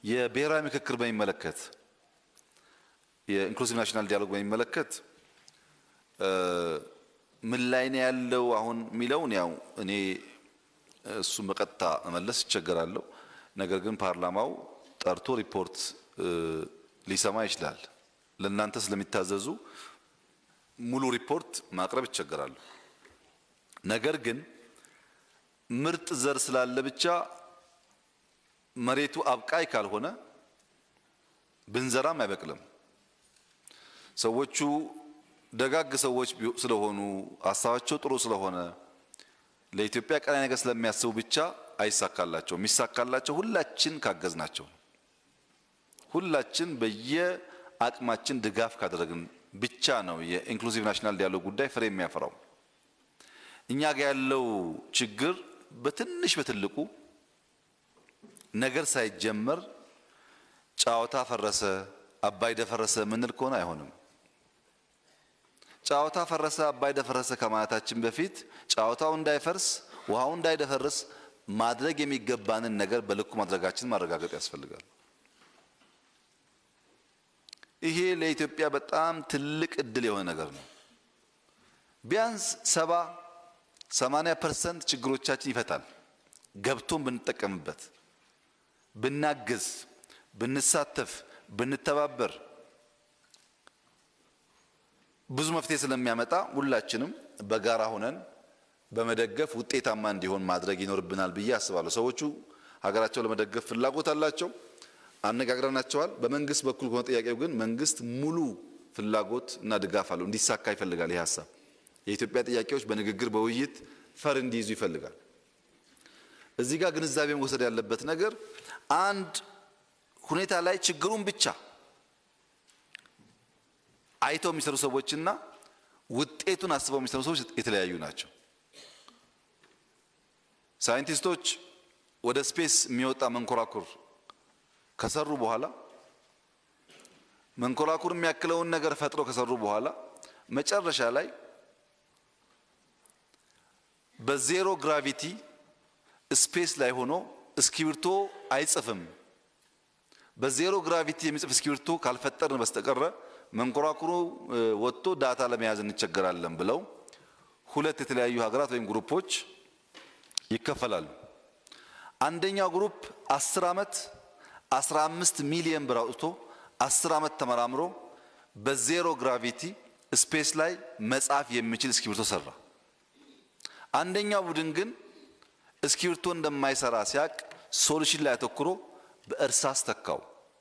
የብሔራዊ ምክክር በሚመለከት የኢንክሉሲቭ ናሽናል ዲያሎግ በሚመለከት ምን ላይ ነው ያለው አሁን የሚለውን ያው እኔ እሱን በቀጥታ መመለስ ይቸገራለሁ። ነገር ግን ፓርላማው ጠርቶ ሪፖርት ሊሰማ ይችላል። ለእናንተ ስለሚታዘዙ ሙሉ ሪፖርት ማቅረብ ይቸገራሉ። ነገር ግን ምርጥ ዘር ስላለ ብቻ መሬቱ አብቃይ ካልሆነ ብንዘራም አይበቅልም። ሰዎቹ ደጋግ ሰዎች ስለሆኑ ሀሳባቸው ጥሩ ስለሆነ ለኢትዮጵያ ቀናይ ነገር ስለሚያስቡ ብቻ አይሳካላቸው። የሚሳካላቸው ሁላችን ካገዝናቸው፣ ሁላችን በየአቅማችን ድጋፍ ካደረግን ብቻ ነው የኢንክሉሲቭ ናሽናል ዲያሎግ ጉዳይ ፍሬ የሚያፈራው። እኛ ጋር ያለው ችግር በትንሽ በትልቁ ነገር ሳይጀመር ጨዋታ ፈረሰ፣ አባይ ደፈረሰ ምንል ከሆነ አይሆንም። ጨዋታ ፈረሰ፣ አባይ ደፈረሰ ከማለታችን በፊት ጨዋታው እንዳይፈርስ፣ ውሃው እንዳይደፈርስ ማድረግ የሚገባንን ነገር በልኩ ማድረጋችን ማረጋገጥ ያስፈልጋል። ይሄ ለኢትዮጵያ በጣም ትልቅ እድል የሆነ ነገር ነው። ቢያንስ ሰባ ሰማንያ ፐርሰንት ችግሮቻችን ይፈታል። ገብቶን ብንጠቀምበት፣ ብናግዝ፣ ብንሳተፍ፣ ብንተባበር ብዙ መፍትሄ ስለሚያመጣ ሁላችንም በጋራ ሆነን በመደገፍ ውጤታማ እንዲሆን ማድረግ ይኖርብናል ብዬ አስባለሁ። ሰዎቹ ሀገራቸው ለመደገፍ ፍላጎት አላቸው፣ አነጋግረናቸዋል። በመንግስት በኩል ከሆነ ጥያቄው ግን መንግስት ሙሉ ፍላጎት እና ድጋፍ አለው፣ እንዲሳካ ይፈልጋል። ይህ ሀሳብ የኢትዮጵያ ጥያቄዎች በንግግር በውይይት ፈር እንዲይዙ ይፈልጋል። እዚህ ጋር ግንዛቤ መውሰድ ያለበት ነገር አንድ ሁኔታ ላይ ችግሩን ብቻ አይተው የሚሰሩ ሰዎችና ውጤቱን አስበው የሚሰሩ ሰዎች የተለያዩ ናቸው። ሳይንቲስቶች ወደ ስፔስ የሚወጣ መንኮራኩር ከሰሩ በኋላ መንኮራኩር የሚያክለውን ነገር ፈጥረው ከሰሩ በኋላ መጨረሻ ላይ በዜሮ ግራቪቲ ስፔስ ላይ ሆኖ እስክሪብቶ አይጽፍም። በዜሮ ግራቪቲ የሚጽፍ እስክሪብቶ ካልፈጠርን በስተቀረ መንኮራኩሩ ወጥቶ ዳታ ለመያዝ እንቸገራለን ብለው ሁለት የተለያዩ ሀገራት ወይም ግሩፖች ይከፈላሉ። አንደኛው ግሩፕ 10 ዓመት 15 ሚሊዮን ብር አውጥቶ 10 ዓመት ተመራምሮ በዜሮ ግራቪቲ ስፔስ ላይ መጻፍ የሚችል እስክሪብቶ ሰራ። አንደኛው ቡድን ግን እስክሪብቶ እንደማይሰራ ሲያቅ ሶሉሽን ላይ አተኩሮ በእርሳስ ተካው።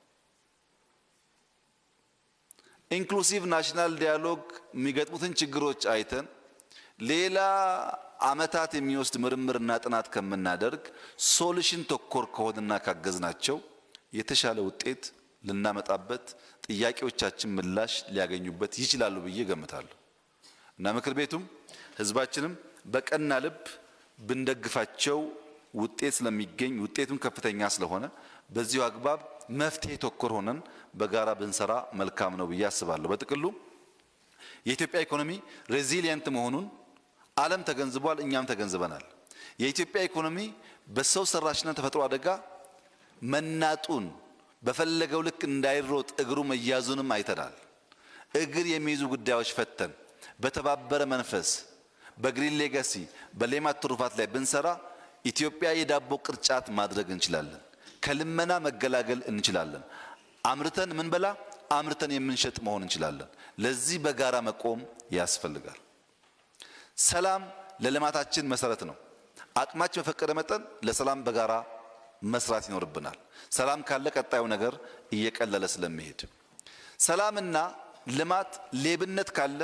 ኢንክሉሲቭ ናሽናል ዲያሎግ የሚገጥሙትን ችግሮች አይተን ሌላ ዓመታት የሚወስድ ምርምርና ጥናት ከምናደርግ ሶሉሽን ተኮር ከሆንና ካገዝናቸው የተሻለ ውጤት ልናመጣበት ጥያቄዎቻችን ምላሽ ሊያገኙበት ይችላሉ ብዬ ገምታለሁ እና ምክር ቤቱም ሕዝባችንም በቀና ልብ ብንደግፋቸው ውጤት ስለሚገኝ ውጤቱም ከፍተኛ ስለሆነ በዚሁ አግባብ መፍትሄ ተኮር ሆነን በጋራ ብንሰራ መልካም ነው ብዬ አስባለሁ። በጥቅሉ የኢትዮጵያ ኢኮኖሚ ሬዚሊየንት መሆኑን ዓለም ተገንዝቧል፣ እኛም ተገንዝበናል። የኢትዮጵያ ኢኮኖሚ በሰው ሰራሽና ተፈጥሮ አደጋ መናጡን በፈለገው ልክ እንዳይሮጥ እግሩ መያዙንም አይተናል። እግር የሚይዙ ጉዳዮች ፈተን በተባበረ መንፈስ በግሪን ሌጋሲ በሌማት ትሩፋት ላይ ብንሰራ ኢትዮጵያ የዳቦ ቅርጫት ማድረግ እንችላለን። ከልመና መገላገል እንችላለን። አምርተን ምንበላ አምርተን የምንሸጥ መሆን እንችላለን። ለዚህ በጋራ መቆም ያስፈልጋል። ሰላም ለልማታችን መሰረት ነው። አቅማችን በፈቀደ መጠን ለሰላም በጋራ መስራት ይኖርብናል። ሰላም ካለ ቀጣዩ ነገር እየቀለለ ስለሚሄድ፣ ሰላምና ልማት ሌብነት ካለ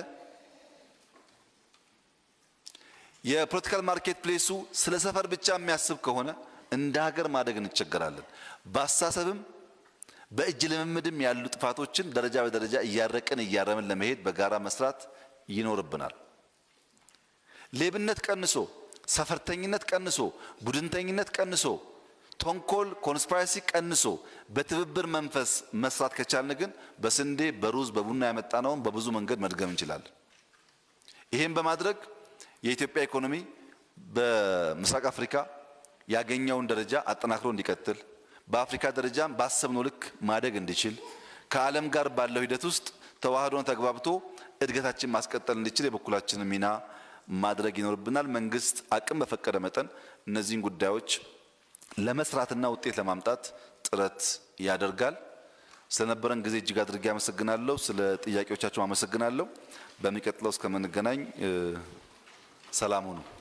የፖለቲካል ማርኬት ፕሌሱ ስለ ሰፈር ብቻ የሚያስብ ከሆነ እንደ ሀገር ማደግ እንቸገራለን። በአስተሳሰብም በእጅ ልምምድም ያሉ ጥፋቶችን ደረጃ በደረጃ እያረቅን እያረምን ለመሄድ በጋራ መስራት ይኖርብናል። ሌብነት ቀንሶ፣ ሰፈርተኝነት ቀንሶ፣ ቡድንተኝነት ቀንሶ፣ ተንኮል ኮንስፓይረሲ ቀንሶ በትብብር መንፈስ መስራት ከቻልን ግን በስንዴ በሩዝ በቡና ያመጣነውን በብዙ መንገድ መድገም እንችላለን። ይህም በማድረግ የኢትዮጵያ ኢኮኖሚ በምስራቅ አፍሪካ ያገኘውን ደረጃ አጠናክሮ እንዲቀጥል በአፍሪካ ደረጃም ባሰብነው ልክ ማደግ እንዲችል ከዓለም ጋር ባለው ሂደት ውስጥ ተዋህዶን ተግባብቶ እድገታችን ማስቀጠል እንዲችል የበኩላችንን ሚና ማድረግ ይኖርብናል። መንግስት አቅም በፈቀደ መጠን እነዚህን ጉዳዮች ለመስራትና ውጤት ለማምጣት ጥረት ያደርጋል። ስለነበረን ጊዜ እጅግ አድርጌ አመሰግናለሁ። ስለ ጥያቄዎቻችሁ አመሰግናለሁ። በሚቀጥለው እስከምንገናኝ ሰላም ሁኑ።